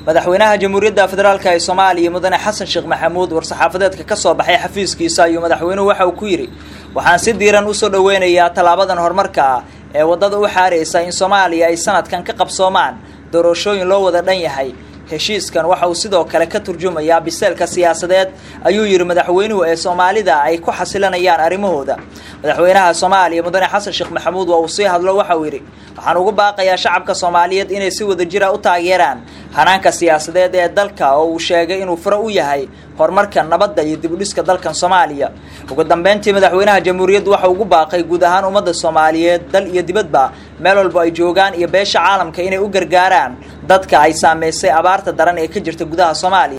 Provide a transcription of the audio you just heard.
madaxweynaha jamhuuriyadda federaalk ee soomaaliya mudane xasan sheekh maxamuud war-saxaafadeedka ka soo baxay xafiiskiisa ayuu madaxweynuhu waxa uu ku yidhi waxaan si diiran usoo dhoweynayaa tallaabadan horumarka ah ee waddada u xaaraysa in soomaaliya ay sanadkan ka qabsoomaan doorashooyin loo wada dhan yahay heshiiskan waxa uu sidoo kale ka turjumayaa biseelka siyaasadeed ayuu yidhi madaxweynuhu ee soomaalida ay ku xasilanayaan arrimahooda madaxweynaha soomaaliya mudane xasan sheekh maxamuud waa uu sii hadlo waxa uu yidhi waxaan ugu baaqayaa shacabka soomaaliyeed inay si wada jira u taageeraan hanaanka siyaasadeed ee dalka oo uu sheegay inuu furo u yahay horumarka nabadda iyo dibudhiska dalkan soomaaliya ugu dambeyntii madaxweynaha jamhuuriyaddu waxa ugu baaqay guud ahaan ummadda soomaaliyeed dal iyo dibadba meel walba ay joogaan iyo beesha caalamka inay u gargaaraan dadka ay saameysay abaarta daran ee ka jirta gudaha soomaaliya